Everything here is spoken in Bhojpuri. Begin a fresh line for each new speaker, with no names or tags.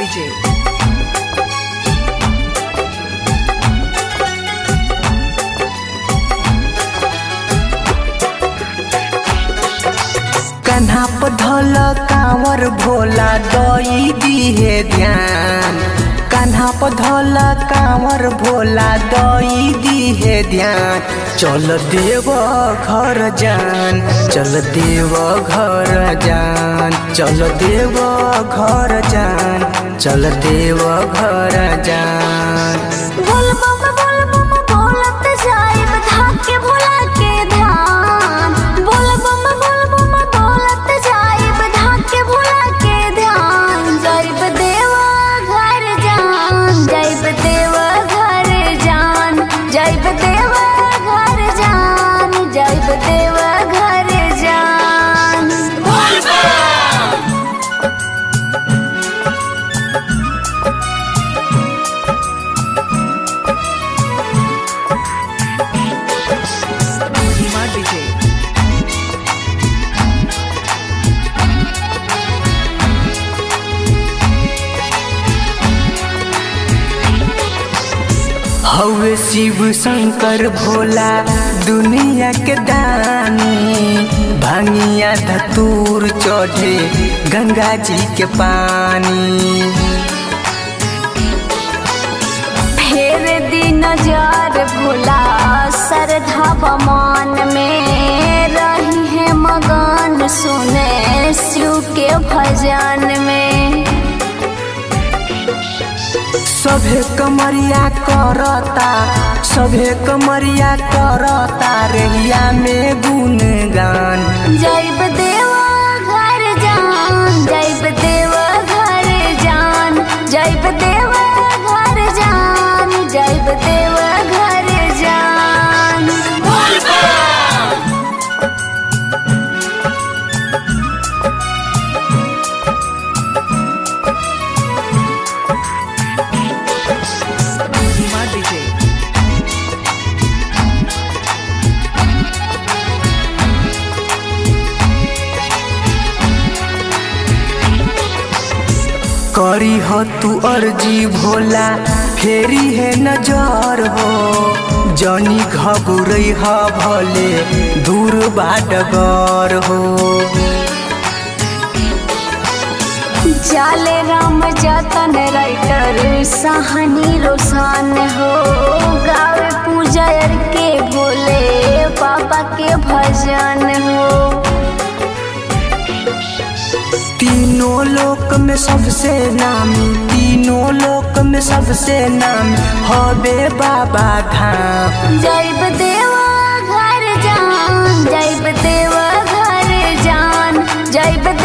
DJ.
कन्हा पधल कांवर भोला दई दिहे ध्यान कन्हा पधल कांवर भोला दई दिहे ध्यान चल देव घर जान चल देव घर जान चल देव घर जान चल देव घर जान
बोल बम बोल बम बोलत जाइब धाके भोला के ध्यान बोल बम बोल बम बोलत जाइब धाके भोला के ध्यान जाइब देवा घर जान जाइब देवा घर जान जाइब देवा घर जान जाइब देवा घर जान बोल बम
Hima DJ.
हवे शिव शंकर भोला दुनिया के दानी भांगिया धतूर चढ़े गंगा जी के पानी
फेर दी नजर भोला सरधा बमान में रही है मगन सुने शिव के भजन में
सभे कमरिया करता सभे कमरिया करता रेहिया में गुणगान
जैब देवा घर जान जैब देवा घर जान जैब देवा घर जान जैब देवा घर जान बोल बम
Hima DJ.
करी हो तू अर्जी भोला फेरी है नजर हो जनी घबुरई ह भले दूर बाडगर हो
जाले राम जतन राइटर सहानी रोसान हो गावे पूजा के बोले पापा के भजन हो
तीनों लोक में सबसे नामी तीनों लोक में सबसे नामी हबे बाबा धाम
जैब देवा घर जान जैब देवा घर जान जैब